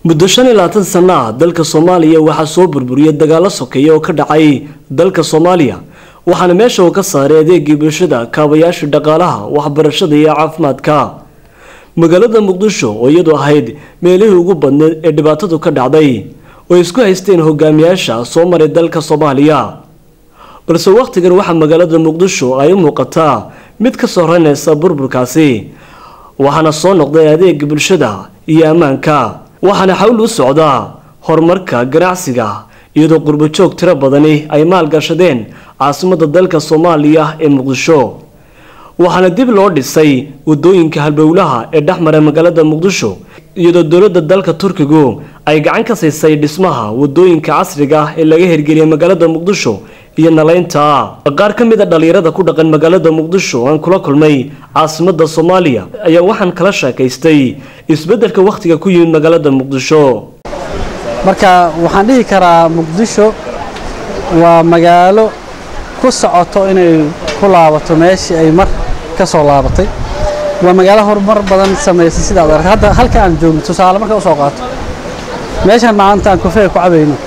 muddo shan iyo labaatan sana ah dalka soomaaliya waxaa soo burburiyay dagaalo sokeeya oo ka dhacay dalka soomaaliya waxaana meesha uu ka saaray adeegii bulshada kaabayaashii dhaqaalaha waxbarashada iyo caafimaadka magaalada muqdisho oo iyadu ahayd meelihii ugu badneed ee dhibaatadu ka dhacday oo isku haysteen hogaamiyaasha soo maray dalka soomaaliya balse wakhtigan waxaa magaalada muqdisho ay u muuqataa mid ka soo ranaysa burburkaasi waxaana soo noqday adeega bulshada iyo ammaanka waxaana xawl u socdaa horumarka ganacsiga iyadoo qurbajoog tiro badani ay maalgashadeen caasimadda dalka soomaaliya ee muqdisho waxaana dib loo dhisay wadooyinka halbowlaha ee dhexmara magaalada muqdisho iyadoo dowladda dalka turkigu ay gacan ka siisay dhismaha wadooyinka casriga ah ee laga hirgeliyay magaalada muqdisho iyo nalaynta qaar ka mid a dhallinyarada ku dhaqan magaalada muqdisho aan kula kulmay caasimadda soomaaliya ayaa waxaan kala sheekaystay isbeddelka wakhtiga ku yimid magaalada muqdisho marka waxaan dhihi karaa muqdisho waa magaalo ku socoto inay ku laabato meeshii ay mar ka soo laabatay waa magaalo horumar badan samaysay sidaad aragtay hadda halka aan joogno tusaale marka usoo qaato meeshaan maanta aan kofeega ku cabayno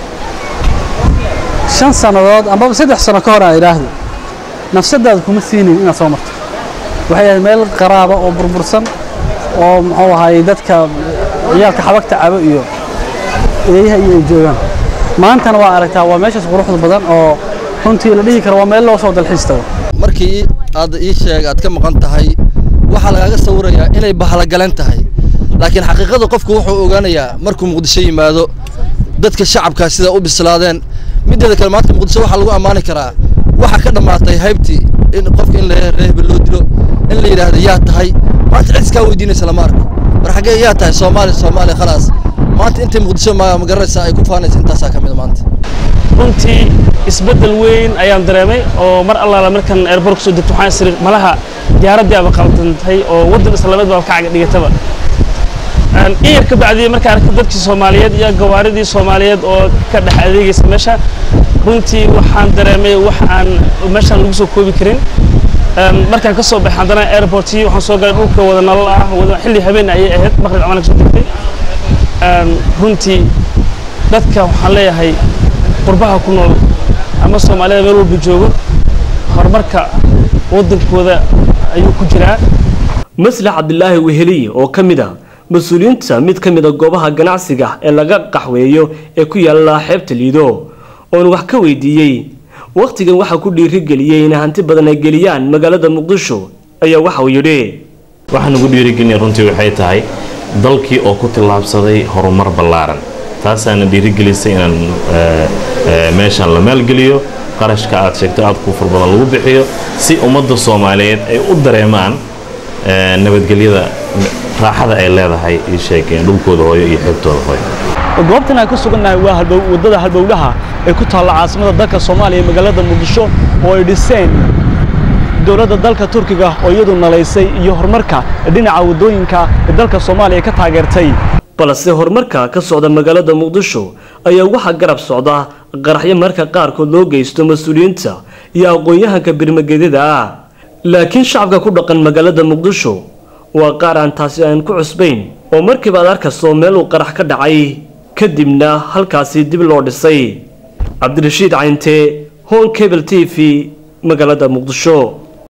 shan sannadood ambaba saddex sano ka hor aan idhaahdo nafsadaada kuma siinin inaad soo marto waxay ahayd meel qaraaba oo burbursan oo muxuu ahaayey dadka ciyaalka xabagta cabo iyo eeyaha iyo ay joogaan maantana waa aragtaa waa meeshaas quruxda badan oo runtii la dhihi karo waa meel loo soo dalxiis tago markii aad ii sheeg aad ka maqan tahay waxaa lagaaga sawirayaa inay bahlagalan tahay laakiin xaqiiqada qofku wuxuu ogaanayaa markuu muqdisho yimaado dadka shacabkaa sida u bislaadeen mideeda kale maanta muqdisho waxaa lagu ammaani karaa waxaa ka dhammaatay haybtii in qofka in reehba loo dilo in la yidhaahdo yaa tahay maanta cid iskaa weydiinaysa lama arko war xaggee yaa tahay soomaaliya soomaaliya khalaas maanta intay muqdisho magaranaysaa ay ku faanaysa intaasaa ka mid maanta runtii isbeddel weyn ayaan dareemay oo mar allaala markan airport kusoo degto waxaan isiri malaha diyaaraddii aba qaldantay oo waddan islaameed baa kacaga dhigataba in yar ka bacdii markaan arkay dadkii soomaaliyeed iyo gawaaridii soomaaliyeed oo ka dhex adeegaysa meesha runtii waxaan dareemay wax aan meeshaan lagu soo koobi karin markaan ka soo baxay haddana airportii waxaan soo galay dhulka wada nolol ah wada xilli habeen ayay ahayd maqrib camal kasoo degtay runtii dadka waxaan leeyahay qurbaha ku nool ama soomaalida meel walba joogo horumarka waddankooda ayuu ku jiraa maslax cabdilaahi weheliye oo ka mid a mas-uuliyiinta mid ka mid a goobaha ganacsiga ee laga qaxweeyo ee ku yaalla xeebta liido oon wax ka weydiiyey wakhtigan waxaa ku dhiirigeliyey in hanti badan ay geliyaan magaalada muqdisho ayaa waxa uu yidhi waxaan ugu dhiirigelinaya runtii waxay tahay dalkii oo ku tillaabsaday horumar ballaaran taasaana dhiirigelisay inaan meeshaan la maalgeliyo qarashka aad sheegto aad ku fur badan lagu bixiyo si ummadda soomaaliyeed ay u dareemaan nabadgelyada raaxada ay leedahay ii sheegeen dhulkooda hooyo iyo xeebtooda hooyo goobtan aan ka sugannahay waa waddada halbowlaha ee ku taalla caasimada dalka soomaaliya magaalada muqdisho oo ay dhiseen dowladda dalka turkiga oo iyadu nalaysay iyo horumarka dhinaca waddooyinka ee dalka soomaaliya ka taageertay balse horumarka ka socda magaalada muqdisho ayaa waxaa garab socda qaraxyo marka qaarkood loo geysto mas-uuliyiinta iyo aqoon-yahanka birmagedyada ah laakiin shacabka ku dhaqan magaalada muqdisho waa qaar aan taasi aan ku cusbayn oo markiiba aad arkastoo meel uu qarax ka dhacay kadibna halkaasi dib loo dhisay cabdirashiid cayntee hon cable t v magaalada muqdisho